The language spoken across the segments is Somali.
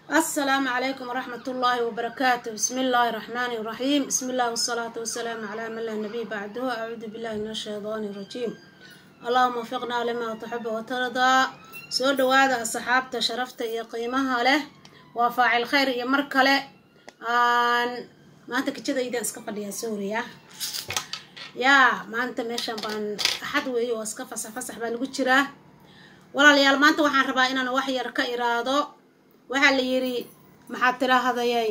السلام عليكم ورحمة الله وبركاته بسم الله الرحمن الرحيم بسم الله والصلاة والسلام على من لا نبي بعده أعوذ بالله من الشيطان الرجيم اللهم وفقنا لما تحب وترضى soo dhawaada asxaabta sharafta iyo qiimaha leh waa faacil khayr iyo mar kale aan maanta kijadaydan iska fadhiyaa suuriya yaa maanta meeshan baan axad weeye oo iska fasax fasax baa lagu jiraa walaalayaal maanta waxaan rabaa inaan wax yar ka iraado waxaa la yidhi maxaad tirahdayay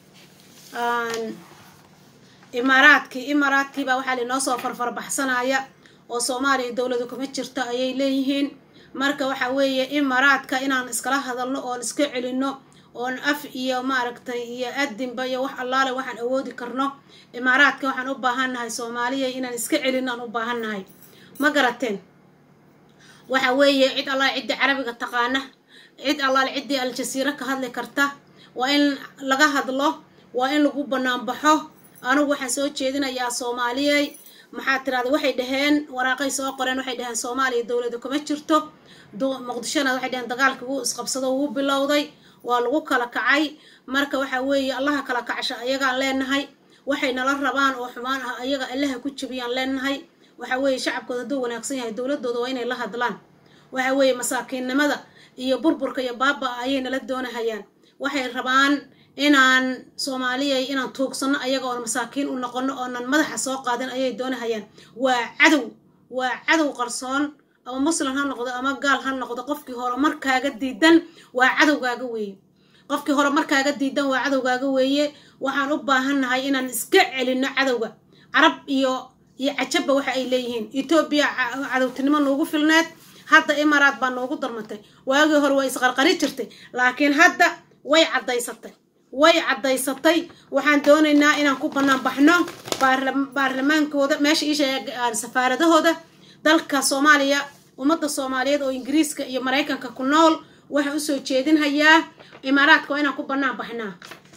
imaaraadkii imaaraadkii baa waxaa lainoo soo farfarbaxsanaya oo soomaaliya dowladu kuma jirto ayay leeyihiin marka waxa weeye imaaraadka inaan iskala hadalno oon iska celino oon af iyo maaragtay iyo adinba iyo wax allaale waxaan awoodi karno imaaraadka waxaan u baahannahay soomaaliya inaan iska celino aan u baahannahay ma garateen waxa weeye cid allaale ciddii carabiga taqaana cid allaale ciddii aljasiiro ka hadli karta waa in laga hadlo waa in lagu banaanbaxo anugu waxaan soo jeedinayaa soomaaliyey maxaa tirahda waxay dhaheen waraaqay soo qoreen waxay dhaheen soomaaliya dowlada kuma jirto muqdishona waxay dhaheen dagaalka wuu isqabsado wuu bilowday waa lagu kala kacay marka waxa weeye allaha kala kacsha ayagaan leenahay waxay nala rabaan oo xumaan ah ayaga allaha ku jebiyaan leenahay waxa weeye shacabkooda hadduu wanaagsan yahay dowladooda waa inay la hadlaan waxa weeye masaakiinnimada iyo burburka iyo baaba ayay nala doonahayaan waxay rabaan inaan soomaaliyay inaan tuugsano ayaga oon masaakiin u noqono oonan madaxa soo qaadin ayay doonahayaan waa cadow waa cadow qarsoon ama muslim ha noqdo ama gaal ha noqdo qofkii hore markaaga diidan waa cadowgaaga weeye qofkii hore markaaga diidan waa cadowgaaga weeye waxaan u baahannahay inaan iska celino cadowga carab iyo iyo cajabba waxa ay leeyihiin etoobiya cadowtinimo noogu filneed hadda imaraad baa noogu darmatay waagii hore waa isqarqari jirtay laakiin hadda way caddaysatay way caddaysatay waxaan doonaynaa inaan ku bannaan baxno baarlamaankooda meesha iisha safaaradahooda dalka soomaaliya ummadda soomaaliyeed oo ingiriiska iyo maraykanka ku nool waxaan usoo jeedinhayaa imaaraadka waa inaan ku bannaan baxnaa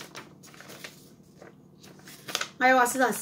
maya waa sidaas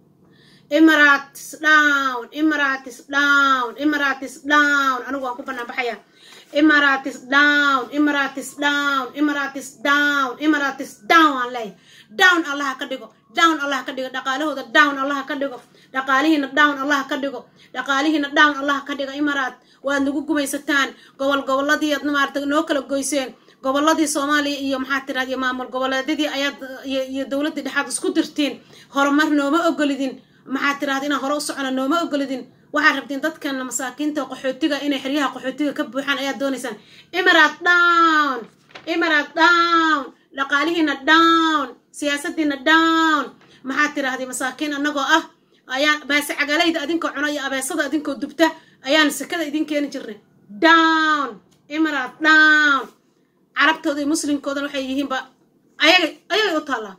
imaratis down imaratis down imaratis down anigu waan ku bannaan baxayaa imaratis down imaratis down imaratis down imaratis down aan leeyahay down allaha ka dhigo down allaha ka dhigo dhaqaalahooda down allaha ka dhigo dhaqaalihiina down allaha ka dhigo dhaqaalihiina down allaha ka dhigo imaraat waad nagu gumaysataan gobol goboladii aad maarata noo kala goyseen goboladii soomaaliya iyo maxaa tiraad iyo maamul goboleedyadii ayaad iyo dowladdii dhexaad isku dirtiin horumar nooma ogolidin maxaa tirahda inaan hore u socona nooma ogolidin waxaad rabtiin dadkan masaakiinta qaxootiga inay xeryaha qaxootiga ka buuxaan ayaad doonaysaan imarat down imarat down dhaqaalihiina down siyaasadiina down maxaad tirahday masaakiin annagoo ah ayaan baase cagalayda adinkoo cuna iyo abeesada adinkoo dubta ayaan sekada idin keeni jirnay down imarat down carabtooda iyo muslimkoodan waxay yihiinba ayaga ayagay u taallaa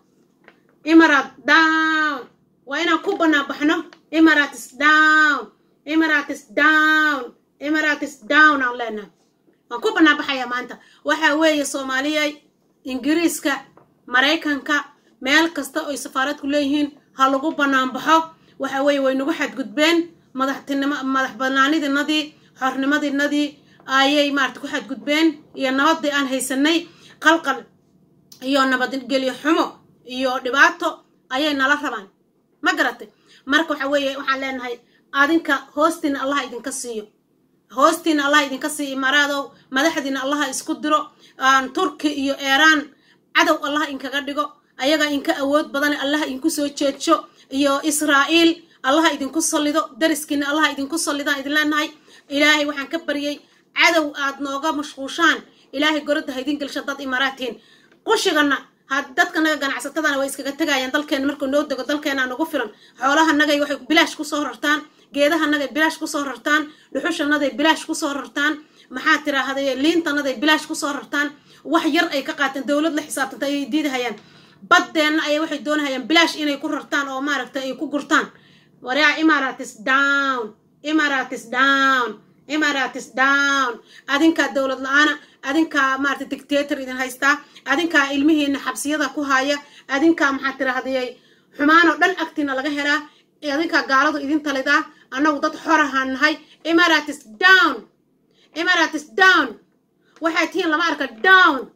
imarat down waa inaan ku bannaan baxno imaratis down imaratis down imaratis down aan leenahay waan ku bannaan baxayaa maanta waxaa weeye soomaaliyay ingiriiska maraykanka meel kasta oy safaaradku leeyihiin ha lagu bannaan baxo waxa weeye way nagu xadgudbeen madaxtinimo madax banaanidinadii xornimadinadii ayay maarata ku xadgudbeen iyo nabadii aan haysanay qalqal iyo nabadgelyo xumo iyo dhibaato ayay nala rabaan ma garatay marka waxa weeye waxaan leenahay adinka hoostiina allaha idinka siiyo hoostiina allaha idinka siiyo imaaraadow madaxdiina allaha isku diro turki iyo eeraan cadow allaha inkaga dhigo ayaga inka awood badane allaha idinku soo jeedsho iyo israa'iil allaha idinku sallido dariskiina allaha idinku sallidaan idin leenahay ilaahay waxaan ka baryay cadow aad nooga mashquushaan ilaahay goradda ha idin gelsha dad imaaraadtiin qushigana had dadkanaga ganacsatadana way iskaga tegayaan dalkeena markuu noo dego dalkeenaa nagu filan xoolahanagay waxay bilaash kusoo rartaan geedahanagay bilaash kusoo rartaan dhuxushanaday bilaash kusoo rartaan maxaa tiraahday liintanaday bilaash kusoo rartaan wax yar ay ka qaateen dowlad la xisaabtanta ayay diidahayaan baddeenna ayay waxay doonahayaan bilaash inay ku rartaan oo maaragta ay ku gurtaan waraa imaratis down imaratis down imaratis down adinkaa dowlad la-aana adinkaa maarata dictator idin haystaa adinkaa ilmihiina xabsiyada ku haya adinkaa maxaa tirahdayay xumaanoo dhan agtiina laga helaa adinkaa gaaladu idin talidaa annagu dad xorahaan nahay imaratis down imaratis down waxay tihiin lama arka down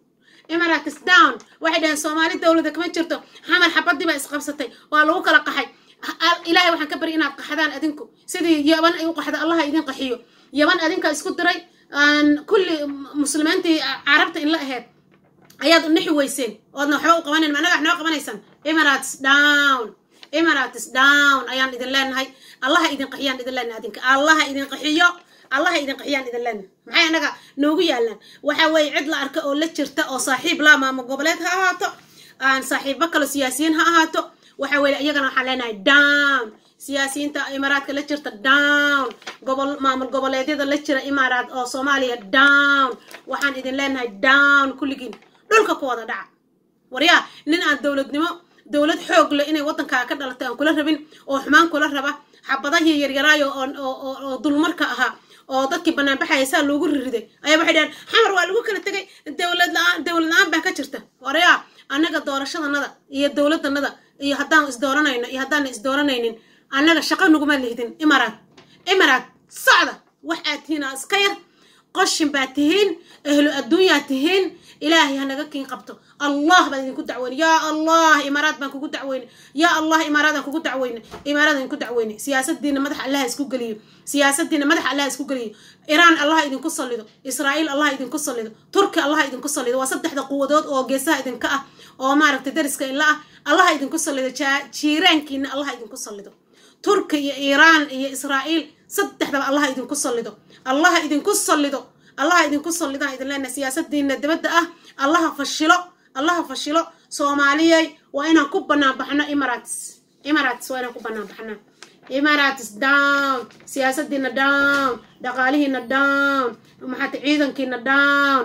emirates down waxay dhaheen soomaali dowladda kama jirto xamar xabadii baa isqabsatay waa lagu kala qaxay ilaahay waxaan ka bari inaad qaxdaan adinku sidii yaban ay u qaxda allaha idin qaxiyo yaban adinka isku diray kulli muslimiintii carabta in la aheyd ayaad nixi weyseen oodna waxba u qabanayn anaga wax noo qabanaysaan emirates down emirates down ayaan idin leenahay allaha idin qaxiyaan idin leenahay adinka allaha idin qaxiyo allaha idin qaxiyaan idin leenahay maxay anaga noogu yaalaan waxa weeye cid la arka oo la jirta oo saaxiib la maamo goboleed ha ahaato aan saaxiibo kale siyaasiyiin ha ahaato waxa weeye iyagana waxaan leenahay down siyaasiyiinta imaaraadka la jirta down gobol maamul goboleedyada la jira imaaraad oo soomaaliya down waxaan idin leenahay down kulligiin dhulka ku wada dhaca waryaa nin aan dowladnimo dowlad xoog leh inay waddankaa ka dhalatay aan kula rabin oo xumaan kula raba xabadahii yaryaraayo oo dulmarka ahaa oo dadkii banaanbaxaya saa loogu ririday ayaa waxay dhaheen xamar waa lagu kala tegay dowlad la-aan dowlad la-aan baa ka jirta waryaa annaga doorashadanada iyo dowladdanada iyo haddaan isdooranayno iyo haddaan isdooranaynin annaga shaqo naguma lihdin imaraad imaraad socda wax aad tihiin aa iska yar qoshin baad tihiin ahlu adduunyaad tihiin ilaahay hanaga kiin qabto allah baan idinku dacweyne yaa allah imaaraad baan kugu dacweyne yaa allah imaaraadaan kugu dacweyne imaaraadaan idinku dacweyne siyaasadiina madaxa allaha isku geliyo siyaasadiina madaxa allaha isku geliyo iraan allah idinku sallido israa'iil allah idinku sallido turki allah idinku sallido waa saddexda quwadood oo geesaha idinka ah oo maaragtay dariska ila ah allah idinku sallido jiiraankiina allah idinku sallido turki iyo iiraan iyo israa'iil saddexdaba allah idinku sallido allah idinku sallido allaha idinku sallidaan idin leenahay siyaasadiina dibadda ah allaha fashilo allaha fashilo soomaaliyey waa inaan ku bannaan baxno imarates imarates waa inaan ku bannaan baxnaa imarates down siyaasadiina down dhaqaalihiina down maxaata ciidankiina down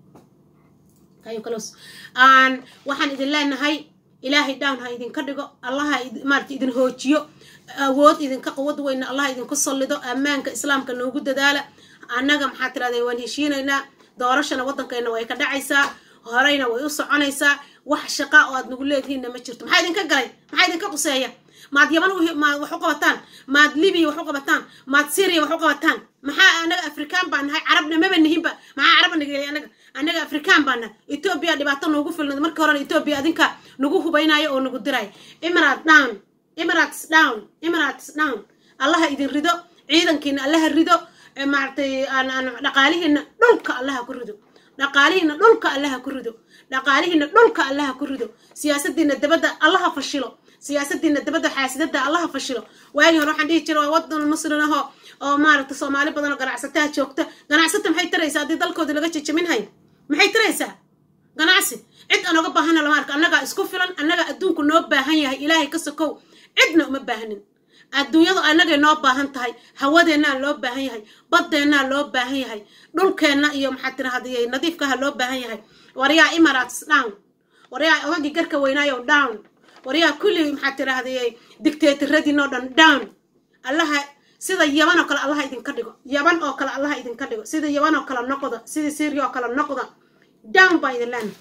aan waxaan idin leenahay ilaahay down ha idinka dhigo allaha maarata idin hoojiyo awood idinka quwad weyna allah idinku sallido ammaanka islaamka noogu dadaala annaga maxaa tirahdee waan heshiinaynaa doorashana waddankeenna way ka dhacaysaa horeyna way u soconaysaa wax shaqa oo aad nagu leedihiinna ma jirto maxaa idinka galay maxaa idinka quseeya maad yaban maad wax u qabataan maad libiya wax u qabataan maad syriya wax u qabataan maxaa anaga afrikaan baan nahay carabna maba nihinba maxaa carabna nagelay anaga annaga afrikaan baan nahay etoobiya dhibaato noogu filnad markii horena etoobiya adinka nagu hubaynayo oo nagu diraayo imarate down imarates down imarates down allaha idin rido ciidankiina allaha rido maaragtay dhaqaalihiina dhulka allaha ku rido dhaqaalihiina dhulka allaha ku rido dhaqaalihiina dhulka allaha ku rido siyaasadiina dabadda allaha fashilo siyaasadiina dabadda xaasidada allaha fashilo waagii hore waxaan dhihi jira waa wadan muslim ahoo oo maaragtay soomaali badan oo ganacsataha joogta ganacsata maxay taraysaa haddii dalkooda laga jejaminhay maxay taraysaa ganacsi cid aan oga baahana lama arka annagaa isku filan annagaa adduunku noo baahan yahay ilaahay ka sokow cidna uma baahanin adduunyadu annagay noo baahan tahay hawadeennaa loo baahan yahay badeennaa loo baahan yahay dhulkeenna iyo maxaa tirahdiyay nadiifkaha loo baahan yahay waryaa imarates down waryaa odagii garka weynaayo down waryaa kulli maxaa tirahdiyay dictatoradiinoo dhan down allaha sida yaban oo kale allaha idinka dhigo yaban oo kale allaha idinka dhigo sida yaban oo kale noqda sida syria oo kale noqda down baa idin leena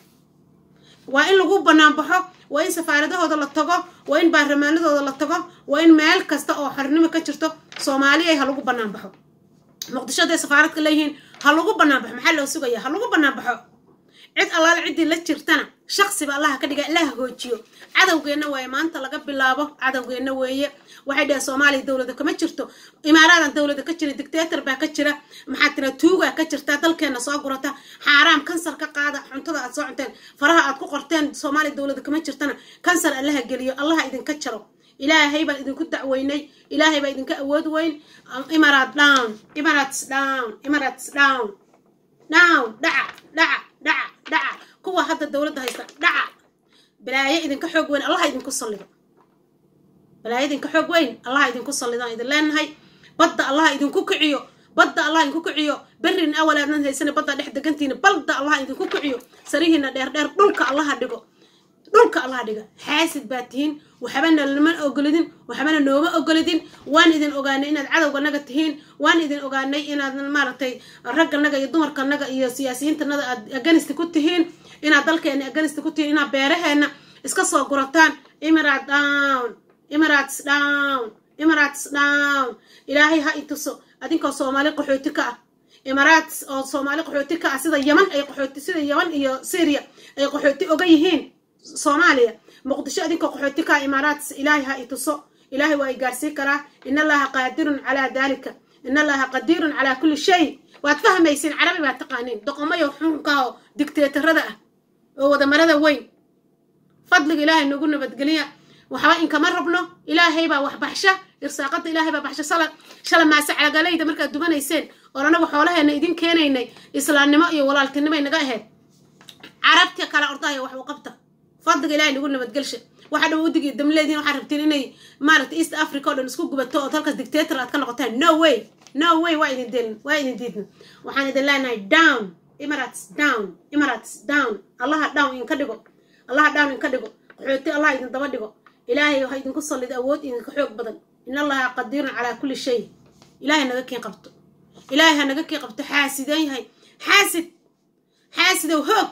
waa in lagu bannaan baxo waa in safaaradahooda la tago waa in baarlamaanadooda la tago waa in meel kasta oo xornimo ka jirto soomaaliya ha lagu bannaan baxo muqdisho hadday safaaradka leeyihiin ha lagu bannaan baxo maxaa loo sugaya ha lagu bannaan baxo cid allaale ciddii la jirtana shaqsiba allaha ka dhiga ilaha hoojiyo cadowgeenna waaye maanta laga bilaabo cadowgeenna weeye waxay dhaheen soomaaliya dowlada kama jirto imaaraadan dowlada ka jira dictator baa ka jira maxaa tira tuugaa ka jirta dalkeenna soo gurata xaaraam kansar ka qaada cuntada aad soo cunteen faraha aad ku qorteen soomaaliya dowlada kama jirtana kansar allaha geliyo allaha idinka jaro ilaahay baan idinku dacweynay ilaahay baa idinka awood weyn imarat down imarates down imarates down down dhaca dhaca dhaca dhaca kuwa hadda dowladda haysta dhaca balaayo idinka xoog weyn allaha idinku sallido balaayo idinka xoog weyn allaha idinku sallidaan idin leenahay badda allaha idinku kiciyo badda allah idinku kiciyo berrin awal aadnan haysana badda dhex degantiina balda allah idinku kiciyo sarihiina dheer dheer dhulka allaha dhigo dhulka allaha dhiga xaasid baa tihiin waxbana lama ogolidin waxbana nooma ogolidin waan idin ogaanay inaad cadowganaga tihiin waan idin ogaanay inaad maaragtay ragganaga iyo dumarkanaga iyo siyaasiyiintanada aad aganista ku tihiin inaad dalkeena aganista ku tihiin inaad beeraheena iska soo gurataan imirate down imirates down imirates down ilaahay ha i tuso adinkoo soomaali qaxooti ka ah imaaraats oo soomaali qaxooti ka ah sida yaman ay qaxooti sida yaman iyo syria ay qaxooti oga yihiin soomaaliya muqdisho adinkoo qaxooti ka ah imaaraats ilaahay ha i tuso ilaahay waa i gaarsiin karaa in allaha qaadirun calaa dalika in allaha qadiirun calaa kulli shay waad fahmaysiin carabi baad taqaaniin doqomayo xunkaho digteetarada ah oo wadamarada weyn fadliga ilaahay nagu nabadgeliya waxba inkama rabno ilaahay baa wax baxsha irsaaqada ilaahay baa baxsha sala shala maase calagalayda markaad dubanayseen oon anagu xoolaheena idin keenaynay islaamnimo iyo walaaltinimay naga ahayd carabta kala ordahaya wax u qabta fadliga ilaahay nagu nabadgelsha waxa dhow udig iyo damleediin waxaad rabtiin inay maaragta east africa oo dhan isku gubato ood halkaas dictator aad ka noqotaan no way no way waa idin delin waa idin diidna waxaan idin leenahay down emirates down emirates down allaha down idinka dhigo allaha down idinka dhigo qaxooti allah idin daba dhigo ilaahay ha idinku sallid awood idinka xoog badan in allaha qadiirun calaa kulli shay ilaahay naga keen qabto ilaahay ha naga keen qabto xaasideen yahay xaasid xaasidow hoog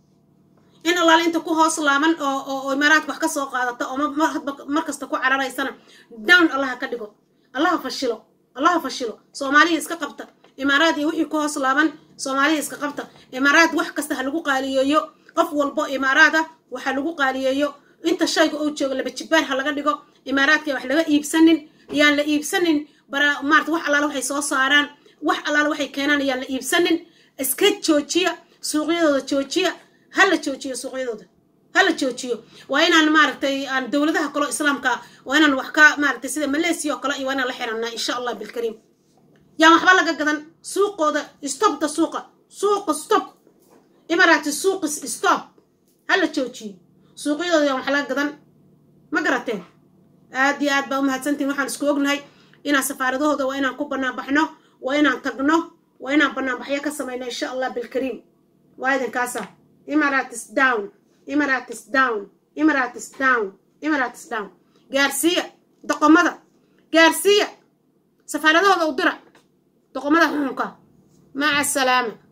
in allaale inta ku hoos laaban oo oo imaaraadka wax ka soo qaadata oo mar kasta ku cararaysana down allaha ka dhigo allaha fashilo allaha fashilo soomaaliya iska qabta imaaraad iyo wixii ku hoos laaban soomaaliya iska qabta imaaraad wax kasta ha lagu qaaliyeeyo qof walbo imaaraada waxa lagu qaaliyeeyo inta shayga uu joogo laba jibbaar ha laga dhigo imaaraadka wax laga iibsanin yaan la iibsanin bara maarata wax allaale waxay soo saaraan wax allaale waxay keenaan yaan la iibsanin iska joojiya suuqyadooda joojiya ha la joojiyo suuqyadooda ha la joojiyo waa inaan maaragtay aan dowladaha kaloo islaamka waa inaan wax ka maaragtay sida malaysia oo kale iyo waa inaan la xiranaa insha allah bilkariim yaan waxba laga gadan suuqooda stopda suuqa suuqa stop imarati suuqis stop ha la joojiyo suuqyadooda yaan wax laga gadan ma garateen aad iyo aad baa umahadsantiin waxaan isku ognahay inaan safaaradahooda waa inaan ku banaanbaxno waa inaan tagno waa inaan banaanbaxyo ka samayno insha allah bilkariim waa idinkaasa imaratis down imaratis down imaratis down imaratis down gaarsiiya doqomada gaarsiiya safaaradahooda u dira doqomada xuxunka maca asalaama